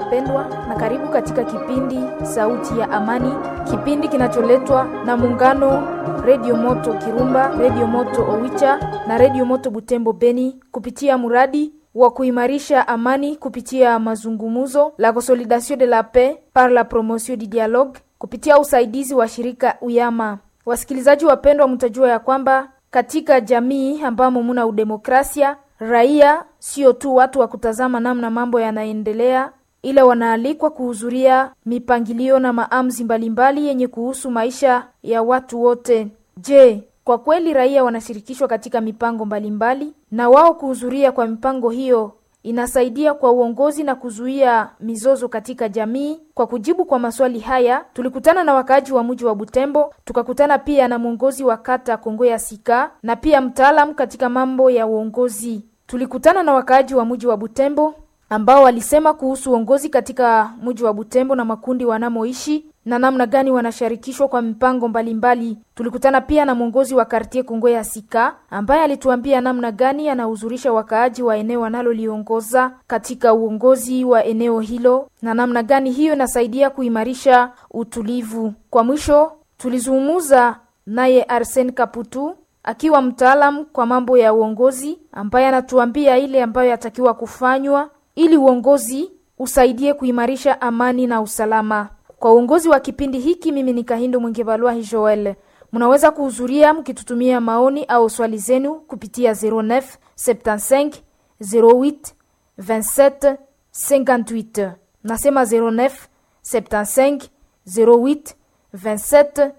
wapendwa, na karibu katika kipindi Sauti ya Amani, kipindi kinacholetwa na muungano Redio Moto Kirumba, Redio Moto Owicha na Redio Moto Butembo Beni kupitia mradi wa kuimarisha amani kupitia mazungumzo la Consolidation de la Paix par la promotion du dialogue kupitia usaidizi wa shirika Uyama. Wasikilizaji wapendwa, mtajua ya kwamba katika jamii ambamo muna udemokrasia, raia sio tu watu wa kutazama namna mambo yanaendelea, ila wanaalikwa kuhudhuria mipangilio na maamuzi mbalimbali yenye kuhusu maisha ya watu wote. Je, kwa kweli raia wanashirikishwa katika mipango mbalimbali, na wao kuhudhuria kwa mipango hiyo inasaidia kwa uongozi na kuzuia mizozo katika jamii. Kwa kujibu kwa maswali haya, tulikutana na wakaaji wa mji wa Butembo, tukakutana pia na mwongozi wa kata Kongo ya Sika na pia mtaalamu katika mambo ya uongozi. Tulikutana na wakaaji wa mji wa Butembo ambao walisema kuhusu uongozi katika mji wa Butembo na makundi wanamoishi na namna gani wanashirikishwa kwa mipango mbalimbali. Tulikutana pia na mwongozi wa kartie Kongo ya Sika ambaye alituambia namna gani anahudhurisha wakaaji wa eneo analoliongoza katika uongozi wa eneo hilo na namna gani hiyo inasaidia kuimarisha utulivu. Kwa mwisho, tulizungumza naye Arsen Kaputu akiwa mtaalam kwa mambo ya uongozi ambaye anatuambia ile ambayo yatakiwa kufanywa ili uongozi usaidie kuimarisha amani na usalama. Kwa uongozi wa kipindi hiki, mimi ni Kahindo Mwingebalwa Joel. Mnaweza kuhudhuria mkitutumia maoni au swali zenu kupitia 09 75 08 27 58. Nasema 09 75 08 27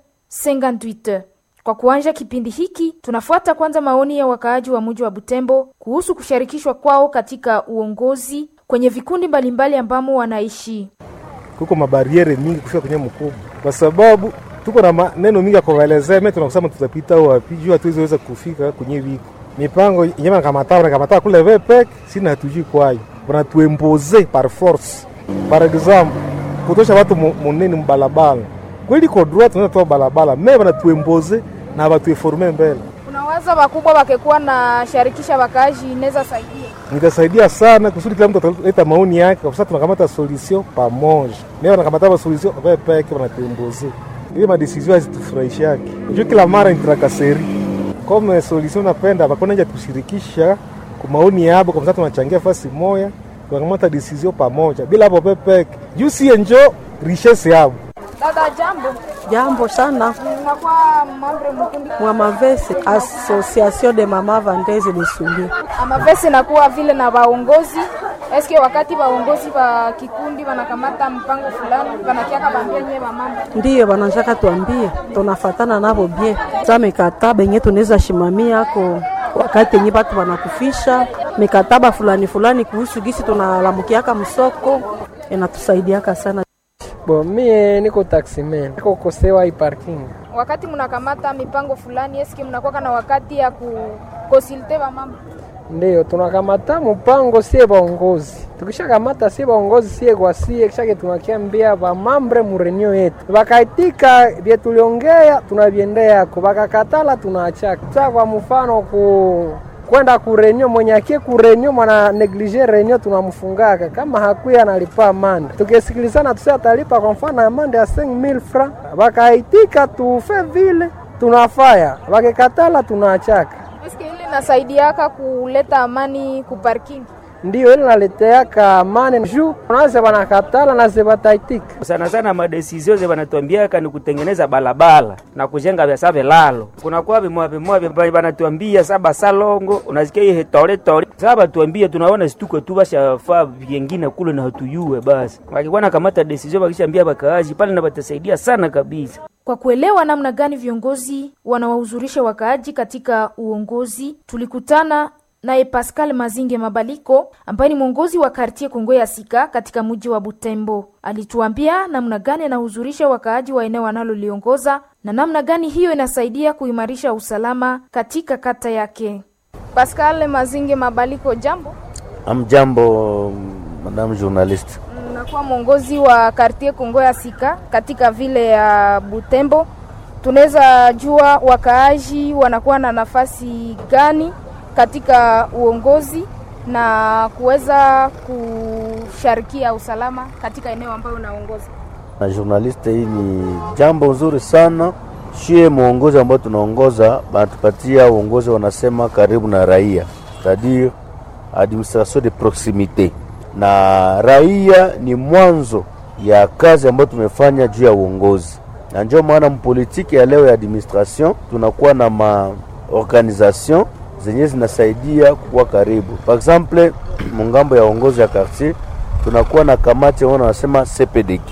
58. Kwa kuanja kipindi hiki tunafuata kwanza maoni ya wakaaji wa mji wa Butembo kuhusu kushirikishwa kwao katika uongozi kwenye vikundi mbalimbali ambamo wanaishi. Kuko mabariere mingi kufika kwenye mkubwa, kwa sababu tuko na maneno mingi ya kuwaelezea. Mimi tunakusema tutapita wapi juu hatuwezi kufika kwenye viko mipango yenyewe nakamatao nakamatao kule vepek sina hatujui kwayo, wanatuemboze par force. Par example kutosha watu munene mbalabala kweli ko droit tunaweza toa balabala me wanatuemboze na watueforme mbele. Unawaza wakubwa wakekuwa na sharikisha wakaaji inaweza saidia nitasaidia sana kusudi kila mtu ataleta maoni yake, kwa sababu tunakamata solution pamoja. Mimi wanakamata solution kwa peke wanatuemboze, ile madesizio hazitufurahishaki. Unajua kila mara ni trakaseri kama solution napenda bakona nje tushirikisha kwa maoni yabo, kwa sababu tunachangia fasi moja, tunakamata decision pamoja bila hapo pepeke juu si enjo richesse yabo. Dada, jambo. Jambo sana. Unakuwa mambre mkundi Mwa Mavese Association de Mama Vandeze de Sumbi. Amavese nakuwa vile na waongozi eske wakati waongozi wa kikundi wanakamata mpango fulani wanakiaka bambia nyewe wa mambo Ndiyo bananjaka tuambie, tunafatana navo bie sa mikataba yenye tunaweza shimamia ako wakati yenye batu banakufisha mikataba fulani fulani kuhusu gisi tunalamukiaka msoko inatusaidiaka sana. Bo, mie niko taximan, niko kosewa hii parking. wakati mnakamata mipango fulani eske mnakuwa na wakati ya kukonsulte wa mambo Ndiyo tunakamata mpango sie baongozi, tukishakamata sie baongozi sie kwa sie, kishake tunakiambia bamambre murenio yetu, bakaitika vye tuliongea tunavyendea yako, bakakatala tunaachaka. Sa kwa mfano ku kwenda kurenio mwenye akie kurenio mwana neglige renio tunamfungaka kama hakuya analipa amande, tukisikilizana tusi atalipa kwa mfano amande ya 5000 francs, bakaitika tufe vile tunafaya, bakikatala tunaachaka. eske ile nasaidiaka kuleta amani ku parking ndiyo ile naleteaka amani juu unaze banakatala na zebataitika sana sana madesizio ze banatuambiaka ni kutengeneza balabala na kujenga vyasa vilalo. Kunakuwa vimoya vimoya vya banatuambia saba salongo unasikia ihe tole tole sasa batuambia tunaona situko tu bashafaa vyengine kule na hatuyue basi wakikuwa nakamata desizio bakishaambia bakaaji pale na batasaidia sana kabisa. Kwa kuelewa namna gani viongozi wanawahudhurisha wakaaji katika uongozi, tulikutana naye Pascal Mazinge Mabaliko ambaye ni mwongozi wa kartie Kongo ya Sika katika mji wa Butembo. Alituambia namna gani anahudhurisha wakaaji wa eneo analoliongoza na namna gani hiyo inasaidia kuimarisha usalama katika kata yake. Pascal Mazinge Mabaliko, jambo. Amjambo, madam journalist. Nakuwa mwongozi wa kartie Kongo ya Sika katika vile ya Butembo. Tunaweza jua wakaaji wanakuwa na nafasi gani katika uongozi na kuweza kusharikia usalama katika eneo ambayo unaongoza. na journaliste, hii ni jambo nzuri sana. Shie mwongozi ambao tunaongoza banatupatia uongozi, wanasema karibu na raia, c'est-à-dire administration de proximite, na raia ni mwanzo ya kazi ambayo tumefanya juu ya uongozi, na ndio maana mpolitiki ya leo ya administration tunakuwa na maorganisation zenye zinasaidia kuwa karibu. Par exemple mungambo ya uongozi ya quartier tunakuwa na kamati ambao wanasema CPDK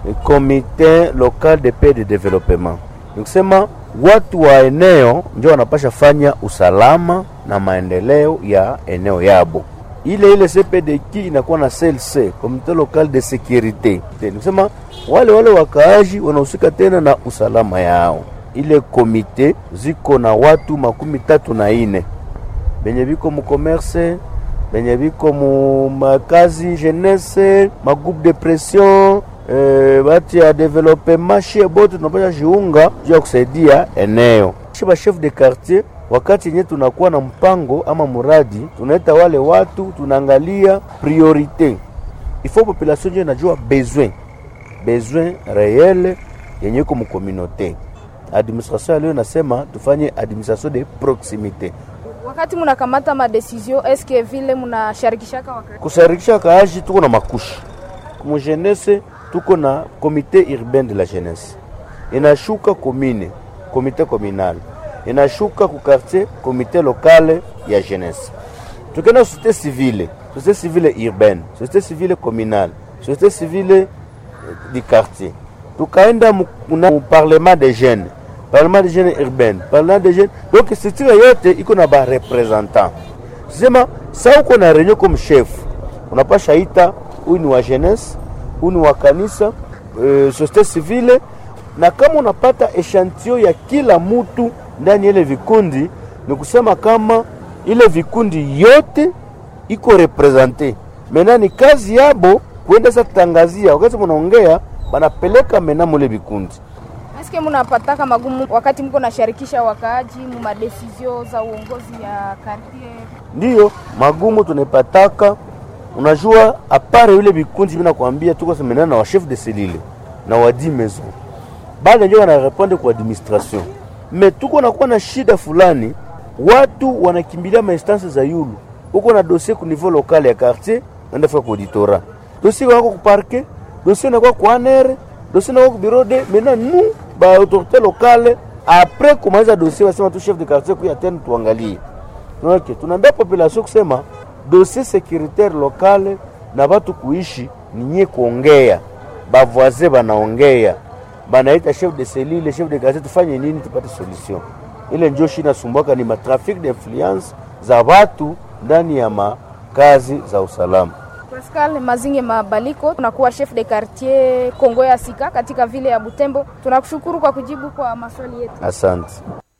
Comité local de paix de développement. Ni kusema watu wa eneo ndio wanapasha fanya usalama na maendeleo ya eneo yabo. Ile ile CPDK inakuwa na CLC, Comité local de sécurité. Ni kusema wale wale wakaaji wanahusika tena na usalama yao. Ile komite ziko na watu makumi tatu na ine benye biko mu commerce benye biko mu makazi jeunesse magroupe de pression eh, bati ya developement shie bote tunapasha jiunga juu ya kusaidia eneo shi ba chef de quartier wakati yenye tunakuwa na mpango ama muradi tunaita wale watu tunaangalia priorite ifo population njo inajua besoin besoin réel yenye iko mu communauté administration ya leo nasema tufanye administration de proximité Wakati mnakamata madesizio, eske vile mnasharikishaka wakati kusharikisha kaaji tuko na makushi mu jeunesse tuko na comité urbain de la jeunesse inashuka commune comité communal inashuka ku quartier comité locale ya jeunesse tukenda société civile société civile urbaine société civile communale société civile eh, du quartier tukaenda mu kuna mu parlement des jeunes parlement des jeunes urbaine parlement des jeunes donc structure yote iko na ba representant sema sa uko na réunion comme chef unapasha ita huyu ni wa jeunesse huyu ni wa kanisa e, société civile na kama unapata echantio ya kila mutu ndani ya ile vikundi ni kusema kama ile vikundi yote iko represente mena ni kazi yabo kuenda sa tangazia wakati munaongea banapeleka mena mule vikundi eske mnapataka magumu wakati mko nasharikisha wakaaji mu madesizio za uongozi ya quartier? ndiyo magumu tunaipataka. Unajua, apare yule vikundi vina kuambia tuko semenana na wa chef de selile na wa di maison, bale ndio wanarepondre kwa administration, me tuko nakuwa na shida fulani, watu wanakimbilia mainstance za yulu uko na dossier ku niveau local ya quartier, naenda fika ku auditora, dossier wako ku parquet, dossier nakuwa ku anere, dossier nakuwa ku bureau de maintenant nous ba autorité locale après kumaliza dossier wasema tu chef de quartier kuya tena tuangalie Okay, tunaambia population kusema dossier securitaire locale na batu kuishi ni nye kuongea, bavoise banaongea, banaita chef de cellule, chef de quartier, tufanye nini tupate solution. Ile njo shi nasumbuaka ni matrafik de influence za watu ndani ya makazi za usalama. Pascal Mazinge Mabaliko, tunakuwa chef de quartier Kongo ya Sika katika vile ya Butembo. Tunakushukuru kwa kujibu kwa maswali yetu. Asante.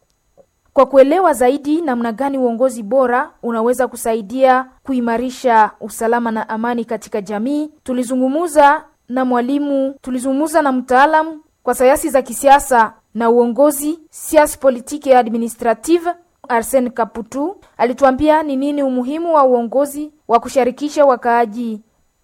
Kwa kuelewa zaidi namna gani uongozi bora unaweza kusaidia kuimarisha usalama na amani katika jamii, tulizungumuza na mwalimu, tulizungumuza na mtaalamu kwa sayansi za kisiasa na uongozi, science politique et administrative, Arsene Kaputu alituambia ni nini umuhimu wa uongozi wa kushirikisha wakaaji.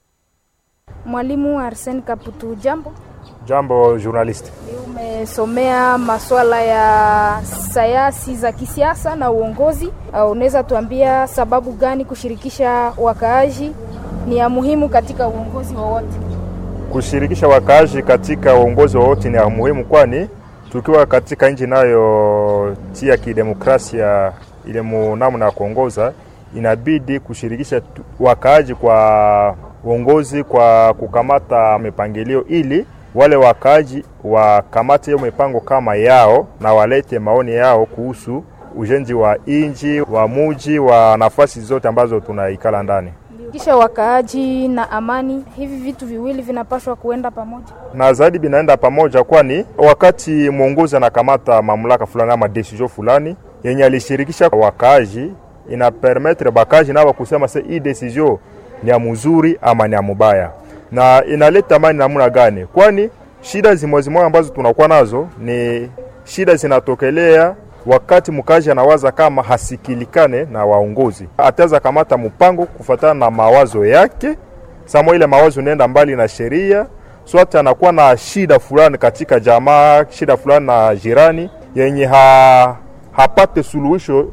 Mwalimu Arsene Kaputu, jambo. Jambo journalist. Umesomea masuala ya sayansi za kisiasa na uongozi. Uh, unaweza tuambia sababu gani kushirikisha wakaaji ni ya muhimu katika uongozi wowote? Kushirikisha wakaaji katika uongozi wowote ni ya muhimu, kwani tukiwa katika nchi inayotia kidemokrasia ile namna ya kuongoza, inabidi kushirikisha tu- wakaaji kwa uongozi, kwa kukamata mipangilio ili wale wakaaji wakamate hiyo mipango kama yao na walete maoni yao kuhusu ujenzi wa inji wa muji wa nafasi zote ambazo tunaikala ndani. Kisha wakaaji na amani, hivi vitu viwili vinapaswa kuenda pamoja. na zaidi binaenda pamoja, kwani wakati mwongozi anakamata mamlaka fulani ama decision fulani yenye alishirikisha wakaaji, ina permettre bakaji nabo kusema se hii decision ni ya mzuri ama ni ya mubaya, na inaleta amani namna gani? Kwani shida zimwe zimwe ambazo tunakuwa nazo ni shida zinatokelea wakati mkazi anawaza kama hasikilikane na waongozi, ataweza kamata mpango kufuatana na mawazo yake. Samo ile mawazo nenda mbali na sheria, swati anakuwa na shida fulani katika jamaa, shida fulani na jirani yenye ha, hapate suluhisho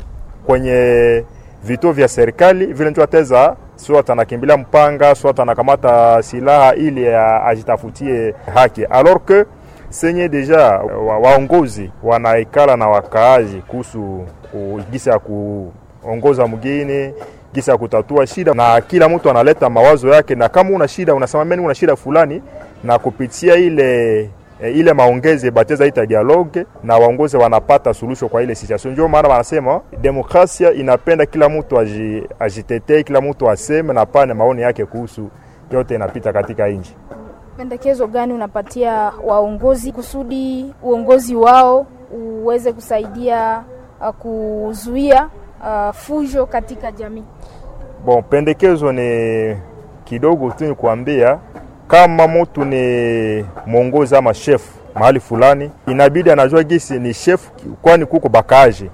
kwenye vituo vya serikali, vile ndio ataweza swat anakimbilia mpanga, swat anakamata silaha ili ajitafutie haki alors que senye deja wa, waongozi wanaikala na wakaaji kuhusu gisa ya kuongoza mgini gisa ya kutatua shida, na kila mtu analeta mawazo yake, na kama una shida unasema mimi una shida fulani, na kupitia ile e, ile maongezi bateza ita dialogue na waongozi wanapata suluhisho kwa ile situation. Ndio maana wanasema demokrasia inapenda kila mtu aji, ajitetee, kila mtu aseme na pane maoni yake kuhusu yote inapita katika nchi. Pendekezo gani unapatia waongozi kusudi uongozi wao uweze kusaidia uh, kuzuia uh, fujo katika jamii? Bon, pendekezo ni kidogo tu, ni kuambia kama mtu ni mwongozi ama chef mahali fulani, inabidi anajua gisi ni chef, kwani kuko bakaji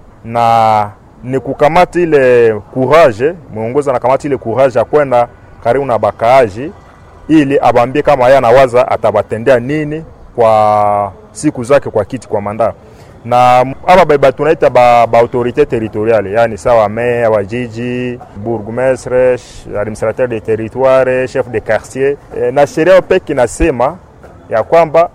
na ni kukamata ile courage, mwongozi anakamata ile courage ya kwenda karibu na bakaaji ili abambie kama yeye anawaza atabatendea nini kwa siku zake kwa kiti kwa manda na aba baba tunaita ba, ba autorité territoriale yani sawa meya wa jiji bourgmestre administrateur de territoire chef de quartier e, na sheria peke inasema ya kwamba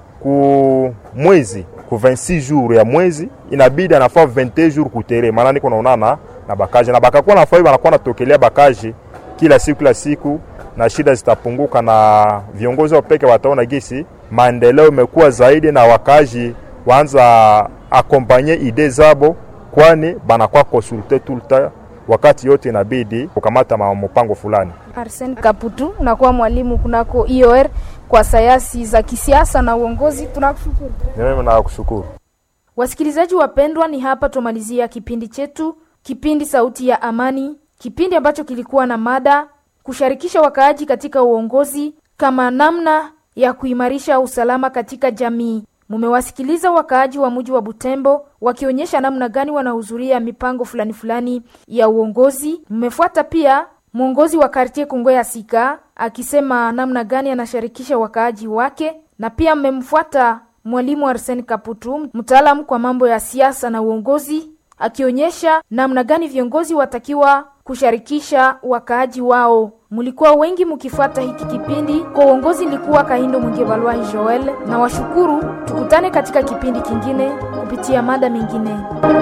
ku mwezi ku 26 jours ya mwezi inabidi anafaa 21 jours kutere maana niko naonana na bakaji na bakakuwa nafaa wanakuwa natokelea bakaji kila siku kila siku na shida zitapunguka na viongozi wa peke wataona gisi maendeleo imekuwa zaidi na wakaji waanza akompanye ide zabo, kwani banakuwa konsulte tout le temps, wakati yote inabidi kukamata mpango fulani. Arsene Kaputu, nakuwa mwalimu kunako IOR kwa sayansi za kisiasa na uongozi. Tunakushukuru. Mimi nakushukuru. Wasikilizaji wapendwa, ni hapa tumalizia kipindi chetu, kipindi Sauti ya Amani, kipindi ambacho kilikuwa na mada kushirikisha wakaaji katika uongozi kama namna ya kuimarisha usalama katika jamii. Mumewasikiliza wakaaji wa mji wa Butembo wakionyesha namna gani wanahudhuria mipango fulani fulani ya uongozi. Mmefuata pia mwongozi wa kartie Kongo ya Sika akisema namna gani anashirikisha wakaaji wake, na pia mmemfuata mwalimu Arsene Kaputu, mtaalamu kwa mambo ya siasa na uongozi, akionyesha namna gani viongozi watakiwa kushirikisha wakaaji wao. Mulikuwa wengi mukifuata hiki kipindi. Kwa uongozi nilikuwa Kahindo Mwingi Balwahi Joel, na washukuru. Tukutane katika kipindi kingine kupitia mada mingine.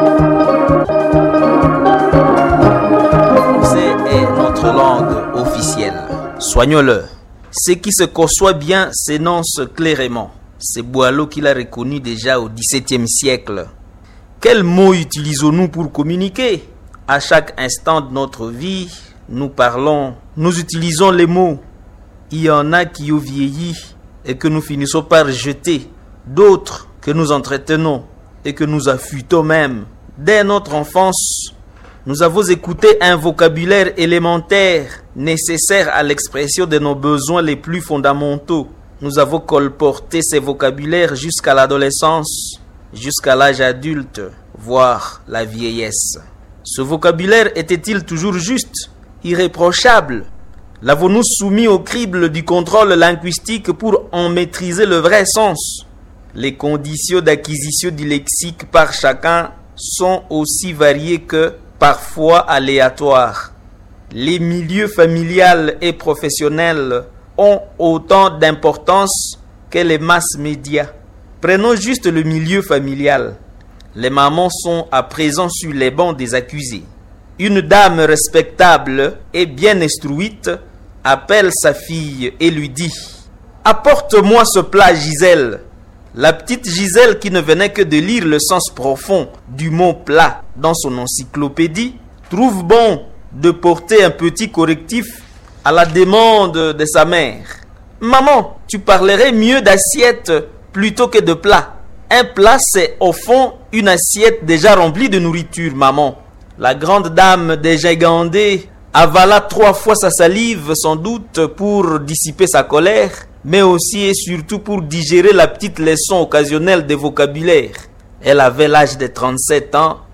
Français est notre langue officielle. Soignons-le. Ce qui se conçoit bien s'énonce clairement. C'est Boileau qui l'a reconnu déjà au XVIIe siècle. Quels mots utilisons-nous pour communiquer À chaque instant de notre vie, nous parlons, nous utilisons les mots. Il y en a qui ont vieilli et que nous finissons par jeter, d'autres que nous entretenons et que nous affûtons même. Dès notre enfance, nous avons écouté un vocabulaire élémentaire nécessaire à l'expression de nos besoins les plus fondamentaux. Nous avons colporté ces vocabulaires jusqu'à l'adolescence, jusqu'à l'âge adulte, voire la vieillesse. Ce vocabulaire était-il toujours juste, irréprochable L'avons-nous soumis au crible du contrôle linguistique pour en maîtriser le vrai sens Les conditions d'acquisition du lexique par chacun sont aussi variées que parfois aléatoires. Les milieux familial et professionnels ont autant d'importance que les masses médias. Prenons juste le milieu familial. Les mamans sont à présent sur les bancs des accusés. Une dame respectable et bien instruite appelle sa fille et lui dit Apporte-moi ce plat, Gisèle. La petite Gisèle, qui ne venait que de lire le sens profond du mot plat dans son encyclopédie, trouve bon de porter un petit correctif à la demande de sa mère. Maman, tu parlerais mieux d'assiette plutôt que de plat. Un plat, c'est au fond une assiette déjà remplie de nourriture, maman. La grande dame déjà gandée avala trois fois sa salive, sans doute pour dissiper sa colère, mais aussi et surtout pour digérer la petite leçon occasionnelle de vocabulaire. Elle avait l'âge de 37 ans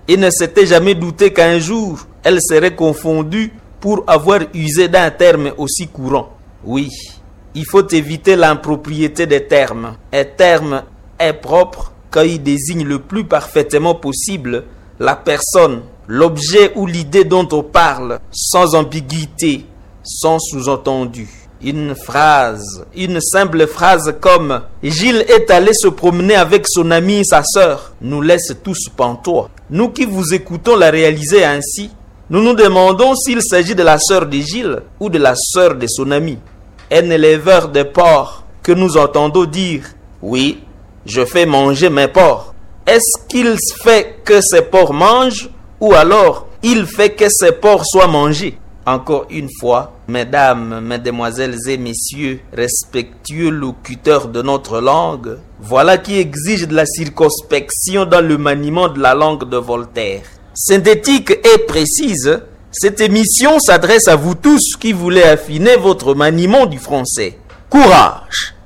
et ne s'était jamais douté qu'un jour elle serait confondue pour avoir usé d'un terme aussi courant. Oui, il faut éviter l'impropriété des termes. Un terme est propre quand il désigne le plus parfaitement possible la personne, l'objet ou l'idée dont on parle, sans ambiguïté, sans sous-entendu. Une phrase, une simple phrase comme Gilles est allé se promener avec son ami et sa sœur nous laisse tous pantois. Nous qui vous écoutons la réaliser ainsi, nous nous demandons s'il s'agit de la sœur de Gilles ou de la sœur de son ami. Un éleveur de porcs que nous entendons dire Oui, je fais manger mes porcs. Est-ce qu'il fait que ses porcs mangent ou alors il fait que ses porcs soient mangés Encore une fois, mesdames, mesdemoiselles et messieurs, respectueux locuteurs de notre langue, voilà qui exige de la circonspection dans le maniement de la langue de Voltaire. Synthétique et précise, cette émission s'adresse à vous tous qui voulez affiner votre maniement du français. Courage